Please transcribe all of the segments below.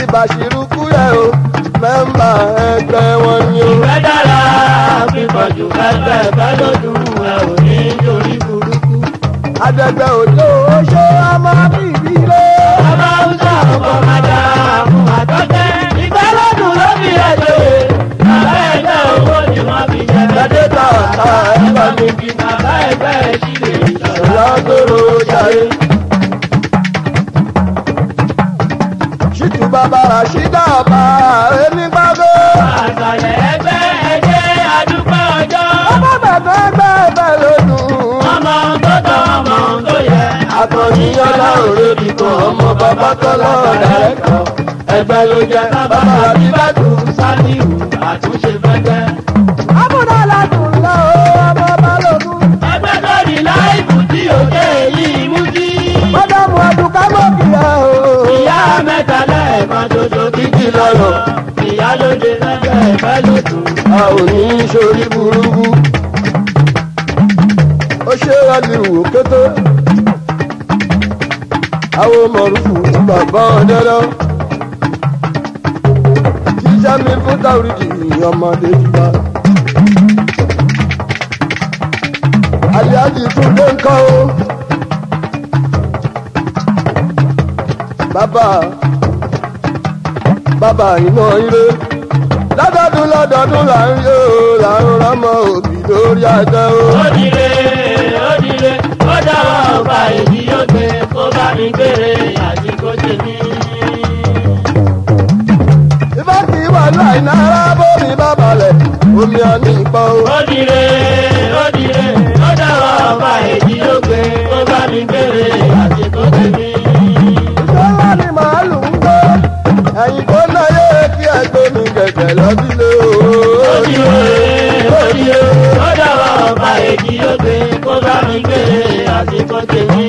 aláàjì bàṣírù kúrẹ́ o mẹ́mbà ẹgbẹ́ wọn ni o. ìfẹ́ dára pípọ̀jù fẹ́fẹ́ fẹ́ lójú ẹ ò ní torí burúkú. adẹgbẹ́ òjò ó ṣe ọmọ bíbí lé. ọmọ haúsá ọkọ̀ máa dá fún àtọ́tẹ́. ìfẹ́ lọ́dún ló fi ẹ̀jẹ̀ bàbá ẹgbẹ́ owó ni wọ́n fi jẹ Gbadé ta ọ̀tá ẹgbẹ́ mi. fi bàbá ẹgbẹ́ ẹ̀ sílẹ̀ ìṣọ̀lá. lọ́gọ́rọ̀ jàre. ṣìtú bàbá ràṣídà ọba onígbàgbọ́. àṣàlẹ̀ ẹgbẹ́ ẹgbẹ́ àdúgbò ọjọ́. ọmọ bàbá ẹgbẹ́ ẹgbẹ́ lódùn. ọmọ tó tọ́ ọmọ tó yẹ. akọ̀niyàn láòrè bìkan ọmọ bàbá tọ́lá ọ̀dàrẹ́kọ̀. ẹgbẹ́ ló jẹ́ bàbá àbíbàdù. sálíù àtúnṣe fẹ́fẹ́. àbúrò aládùn lọ ọmọ balógun. ẹgbẹ́ tó ní láìpù tí òkè yìí mú sí. mọ́dàmú àdùká mọ́kìyà o. ìyá mẹ́ta lẹ́ẹ̀kan ṣoṣo kíkì lọ́rọ̀. ìyá lóde lẹ́gbẹ́ ẹ̀fẹ́ lòdùn. a ò ní í sórí burúkú. ó ṣe àdìrú kété. àwọn mọ̀rúfù bàbá ọ̀dẹ́rẹ́. jíjá mi fún táwùrìdì ọmọdé jùlọ. àlíájì tún dé nǹkan o. bàbá bàbá iná ire lọ́dọọdún lọ́dọọdún là ń yó là ń rọ́mọ òbí lórí àtẹ o. ó dire ó dire ó dáwọ́ ọba èyí yóò gbé kó bá mi gbére àti kó ṣe mí. ìfẹ́ kì í wà láì náírà bómi bá balẹ̀ omi àní ìpọ́ o. ó dire ó dire ó dáwọ́ ọba èyí yóò gbé kó bá mi gbére àti kó ṣe mí. ìṣe ńlá ni màálù ń gbé ẹ̀yìn tó náyé kí ẹgbẹ́ mi gẹ̀gẹ̀ lọ́dílé o. ó dire ó dire ó dáwọ́ ọba èyí yóò gbé kó bá mi gbére àti kó ṣe mí.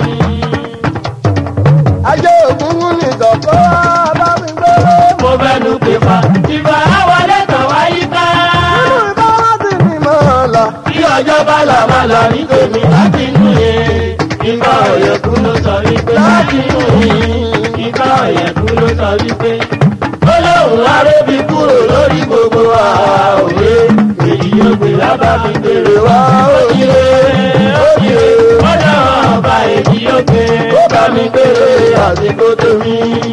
ajé ògúngún ní ìdọ̀kọ́ bá mi gbé. mo fẹ́nu pè fà ìfà àwọlé tàn wáyé ká. nínú ìbá wá sí ni mọ̀ ọ́la. Bí ọjọ́ bá là máa là ní tèmi láti inú yẹn. Ìgbà ọ̀yẹ̀kú ló sọ wípé láti inú yẹn. Ìgbà ọ̀yẹ̀kú ló sọ wípé. Olóhùn arébi kúrò lórí gbogbo àwòrán. Èyí yóò gbé lábá mi gbèrè wá òjìlé. Òjìlé. Ọjọ́ ọba èyí yóò gbé. Ó bá mi gbèrè àsìkò tèmi.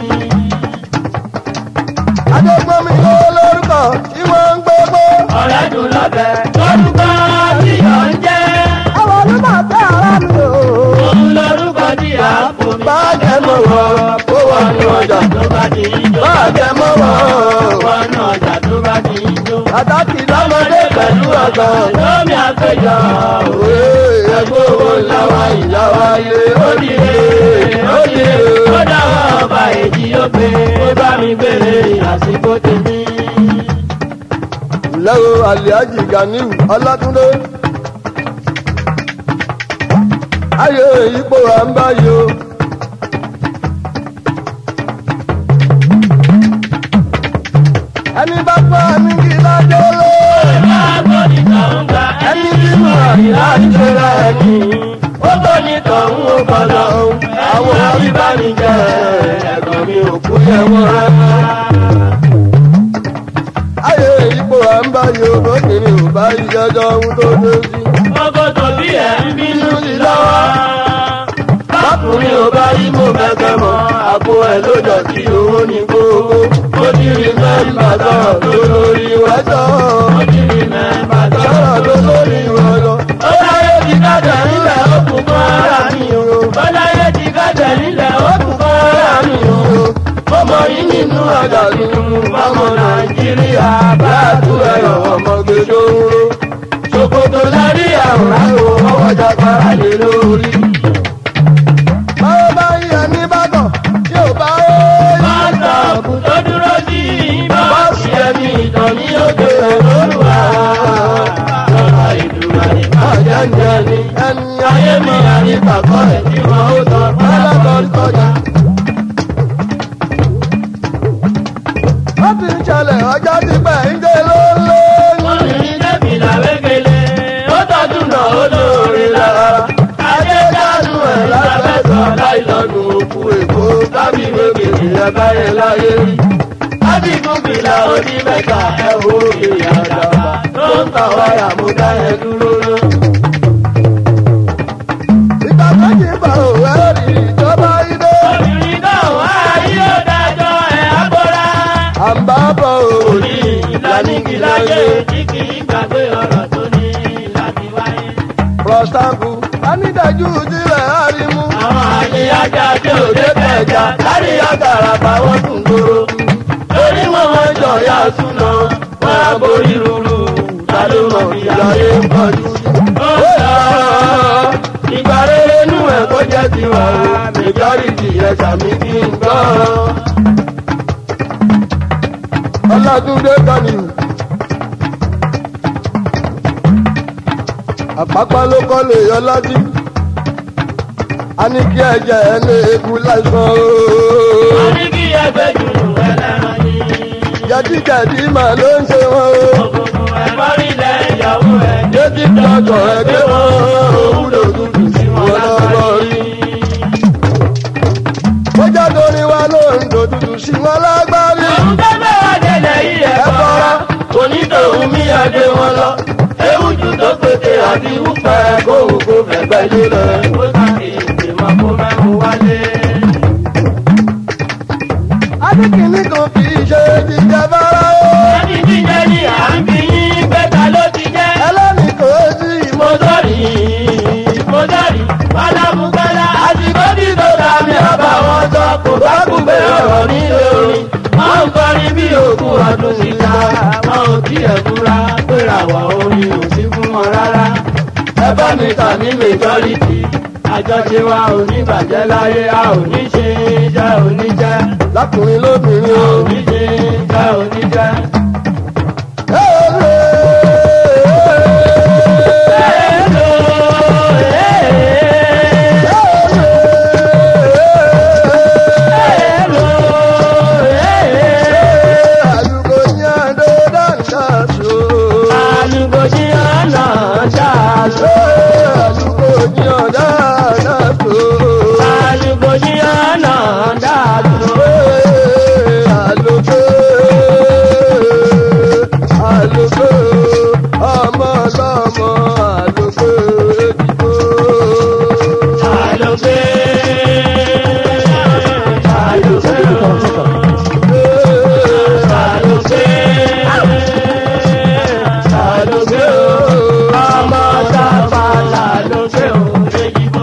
adégbòmí ló lórúkọ tí wọ́n ń gbé gbó. Ọ̀rẹ́ dùn lọ́bẹ̀. Lórúkọ tí yọ̀ ń jẹ́. àwọn onímọ̀ tẹ́ ara mi o. Òun lórúkọ tí a fò mí. báàgẹ́ mọ̀ wọ́ ó wà ní ọjà. tó bá ti ń jó. báàgẹ́ mọ̀ wọ́ wọnú ọjà tó bá ti ń jó. àtàkì lọ́mọdé pẹ̀lú ọ̀gá. lómi àpéjọ. òwe ẹgbẹ́ owó ńlá wa ìyá wa ilé ó dìde ó dìde ó dáwọ́ ọba èjì ó pé ó bá mi gbére àsìkò tèmi. lẹ́wọ̀ aliaji ganiu ọlátúndé. ayé ipò à ń báyìí o. ẹni bá pa ní kí lájọ́ ló. máa gbọ́ ní tọ̀hún gba ẹni tí mo rí láti ṣe ra ẹni. ó gbọ́ ní tọ̀hún ó kọ́ lọ. àwọn abíbánijẹ́ ẹ̀gbọ́n mi ò kú yẹ wọ́n rárá. ayé ipò à ń báyìí o lókèrè ò bá ìjọjọ ohun tó dé sí. ọgọ́ tòbí ẹ̀ ń bínú sí lọ́wọ́. bákùnrin ò bá yí mo bẹ̀kẹ̀ mọ́ àpò ẹ̀ ló dọ̀tí owó ní gbogbo. ó ti rí mẹ́mbà sọ̀rọ̀ tó lórí wẹ́sọ̀. ó ti rí mẹ́mbà sọ̀rọ̀ tó lórí wọ́sọ̀. ó láyé ti kájọ nílẹ̀ ó kù kọ́ ara mi o. ó láyé ti kájọ nílẹ̀ ó kù kọ́ ara mi o. ọmọ yìí nínú àgàlù ọmọ nàìjíríà bá a tú ẹ̀rọ ọmọge tó ń ro. ṣòkòtò lárí àwòrán o ọwọ́ jàpára lé lórí. báwo bá yí ẹni bá kàn tí ò bá yé. Bọ́sọ̀ọ̀bù tó dúró sí bọ́ọ̀sì ẹ̀mí ìtàn ní òkè olóòwà. Lọ́la ìdúrà ní bàjẹ́ ń jẹ ní. ẹni Ayé mi àní pàkọ́ ẹ̀ tí wọ́n ó sọ alábọ̀ kọjá. ó ti ń ṣẹlẹ̀ ọjọ́ ti pẹ́ ń gé lóló. Wọ́n ní ní dẹ́bìlà wékele, ó tọ́jú náà ó lóore lára. Ajé dánú ẹ̀ lábẹ́sọ̀ láìlọ́nu òkú èkó tábì wékele ìyẹn báyẹn láyé rí. láti gúnbìlà onímẹ́ta ẹ wo ìyá àdàbà tó ń ta wáyà mo dá ẹ dúró náà. ìgbà méjì bá òwe rí ìjọba ilé. obìnrin náà wá yóò dájọ́ ẹ̀ àbọ̀rá. à ń bá bọ̀ òní. òní ìlànìkìláyé tí kì í gbàgbé ọ̀rọ̀ tó ní láti wáyé. rọ̀ṣàbù anídàájú sílẹ̀ àrímú. àwọn àyè ajá tí ò dé kẹjà lárí àgàrà báwọn tún gbòòrò. lórí wọn wọn jọ ya súná wọn á borí rúru ta ló mọ ìyáyé ń pọ̀jù. ó yà á ìgbà rere nú ẹ̀ kó jẹ́ tiwa majority ẹ̀ sàmì kí n gbọ́. ọlọ́dúndé kọ́ni. àpapọ̀ ló kọ́ lè yọ lọ́dí. a ní kí ẹ̀jẹ̀ ẹ̀ lè kú láìsàn a ooo. ní kí ẹgbẹ́ jùlọ ẹlẹ́ran yìí. jẹ̀díjẹ̀dí mà ló ń ṣe wọn o. òkùnkùn ẹ̀fọ́ nílẹ̀ ìyàwó ẹ̀. jẹ́tí tọkọ̀ ẹgbẹ́ wọn òun ló dúdú sí wọn lọ́wọ́ rí. bójá torí wa ló ń dòdúdú sí wọn lágbárí. òun tó bẹ́ wá jẹlẹ̀ yìí ẹ̀ kọ́ra. onítòun mi àgbé wọn lọ. ewu jù tó pété àti wúpẹ́ kóhùn kó fẹ̀gbẹ́ lélẹ̀. ó sàkè ìgbìmọ̀ kó mẹ́mu wálé. adékìní kan kì í ṣe jíjẹ fara o. ẹni jíjẹ ni à ń fi yín pẹ́ta ló ti jẹ́. ẹlẹ́ni kò sí ìmọ̀. mọ́tọ́rì mọ́tọ́rì pálámùkálá àsìkò tí tó dá mi àbá wọn sọ kò bá gbùgbé ọ̀rọ̀ nílé orin. wọ́n ń kọrin bí òkú ọdún síta wọn ò tiẹ̀ fura péra wà orin ò sí fún wọn rárá. ẹ bá mi tà ní majority àjọṣe wa ò ní bàjẹ́ láyé a ò ní ṣe jẹ́ ò ní jẹ́ lákùnrin lóbìnrin a o. ò ní ṣe jẹ́ ò ní jẹ́. àdúgbò yẹn ló dáńdá so. Àlùkò sí ọ̀nà ṣáàṣó. àdúgbò yẹn dáńdá so. Àlùkò sí ọ̀nà dáàbò. àlùkò àlùkò ọmọ lọmọ àlùkò èdìbò. Àlùkè. Àlùkè. Àlùkè. Àlùkè. Ọmọ sábà làlùkè òdejìbò.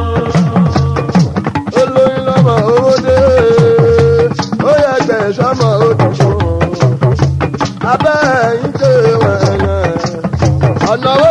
olóyún lọmọ owó dé ó yẹ gbẹ̀sọ́mọ òdìbò abẹ́ ẹ̀yìn ké wẹ̀yẹ̀ ọ̀nà wo